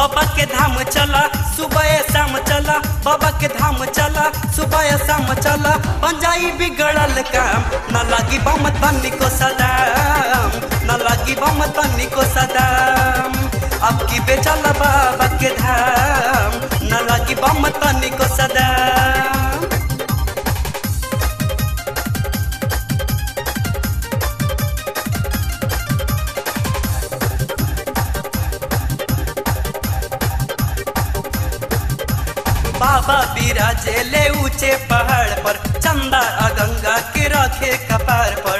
बाबा के धाम चला सुबह शाम चला बाबा के धाम चला सुबह शाम चला पंजाई बिगड़ल काम न लागी बम तन्नी को सदाम न लागी बम तन्नी को सदाम अब की बेचल बाबा के धाम न लागी बम तन्नी को सदाम बाबा बिराजे ले ऊंचे पहाड़ पर चंदा आ गंगा के रखे कपार पर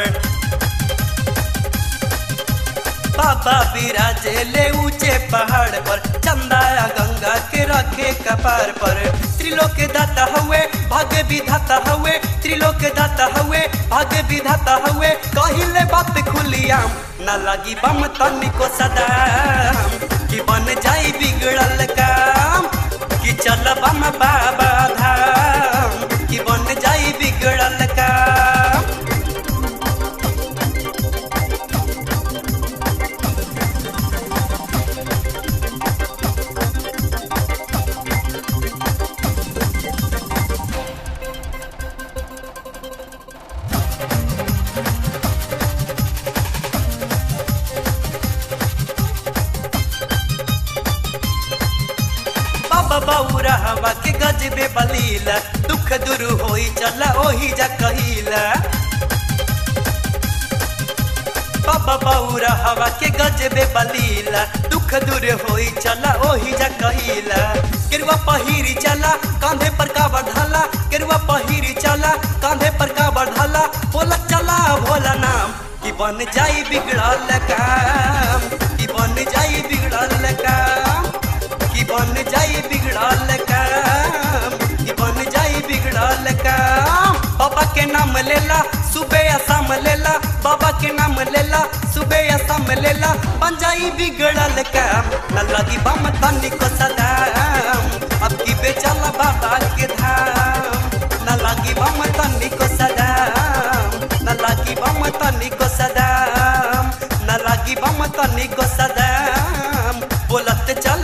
बाबा बिराजे ले ऊंचे पहाड़ पर चंदा आ गंगा के रखे कपार पर त्रिलोक दाता हुए भाग्य विधाता हुए त्रिलोक दाता हुए भाग्य विधाता हुए कहिले बात खुलियाम न लगी बम तनिको सदाम कि बन जाई बिगड़ल काम कि चल बम बाबा धाम कि बन जाई बिगड़ल काम बाबा बौरा हवा के गजबे बलीला दुख दूर होई चला ओही जा कहिला बाबा बौरा हवा के गजबे बलीला दुख दूर होई चला ओही जा कहिला केरुआ पहिरी चला कांधे पर का बढ़ाला केरुआ पहिरी चला कांधे पर का बढ़ाला बोला चला भोला नाम कि बन जाई बिगड़ल काम कि बन जाई बिगड़ल काम कि बन जाई बिगड़ल काम कि बन जाई बिगड़ल काम बाबा के नाम लेला सुबह या शाम लेला बाबा के नाम लेला सुबह या शाम लेला बन जाई बिगड़ल काम न लगी बम तनी को सदाम अब की बेचला बाबा के धाम न लगी बम तनी को सदाम न लगी बम तनी को सदाम न लगी बम तनी को सदाम बोलत चल